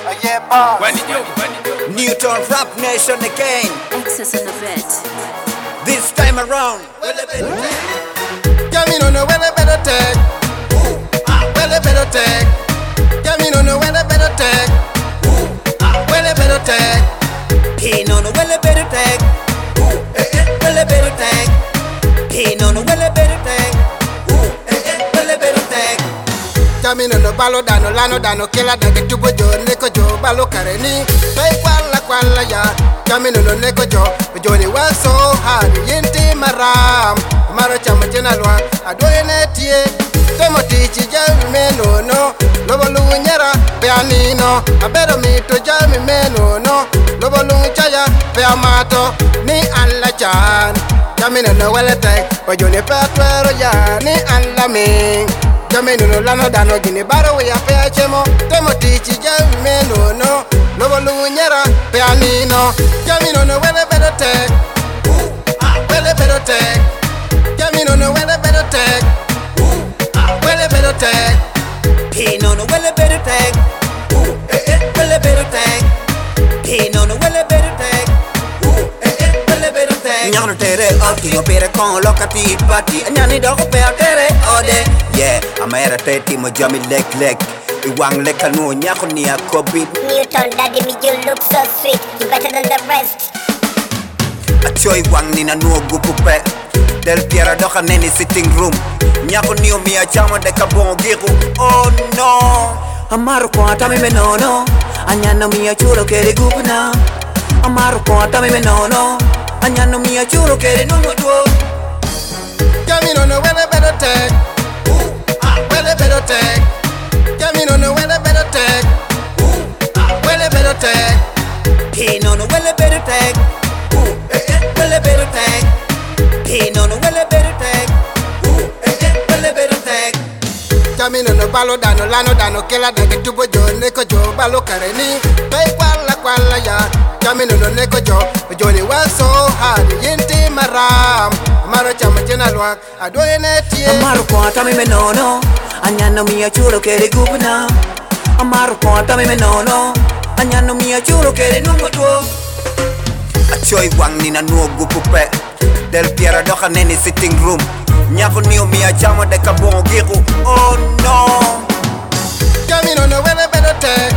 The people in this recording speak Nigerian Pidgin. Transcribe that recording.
yeah, boss. Newton Rap Nation again. Access and the vet. This time around. Tell me no no where they better take. Where they better take. Tell me no no where they better take. Where they better take. He no no well better tag. Well better tag. He no no well better tag. Well better tag. Tell me no no balo dano lano dano kila dage tubo jo neko jo balo kareni. Pay kwala kwala ya. Tell me no no neko jo. Jo ni work so hard. Yinti maram. Maro chama jena lwa. Adoye netie. Temo tichi jami meno no. Lobo lungu nyera pe anino. Abero mito jami meno no. Lobo lungu chaya pe amato. Ni alla chan. Tell no no wele tek. Ojo ni pe atwero ya. Ni alla ming. Jamenu no lano dano gini baro we ape achemo Temo tichi jamenu no Lobo lungu nyera pe anino Jaminu no wele bedo tek Wele bedo tek Jaminu no wele bedo tek Wele bedo tek He no no well better tag. Well better tag. He no no well better tag. Well better tag. Nyano tere oti yo pere kon lokati pati. Nyani dogo pe tere ode. Yeah, amera teti mo jami lek lek. Iwang leka no nyako ni akobit. Newton, daddy, me, you look so sweet. You better than the rest. Achoy wang ni na nuo gupupe Del piera doka neni sitting room Nyako niyo miya chama de kabongo giku Oh no Amaru kwa tami me no no Anyano miya chulo kere gupna Amaru kwa tami me no no Anyano miya chulo kere nuno duo Jaminu no wele bedo tek Wele bedo tek Jaminu no wele bedo tek Wele bedo tek He no no well better tag Well better tag He no no well better tag Well better tag Jaminu no balo dano lano dano kila dage tubo jo neko jo balo kareni Pay kwala kwala ya Jaminu no neko jo Jo ni work so hard Yinti maram Maro chama jena lwak Adoye netie Amaru kwa tami me no no Anyano miya chulo kere gupna Amaru kwa tami me no no Anyano miya chulo kere nuno duo Achoy wang ni na nuo gupupe Del piera doka neni sitting room Nyako niyo miya chama de kabongo giku Oh no Jaminu no wele bedo tek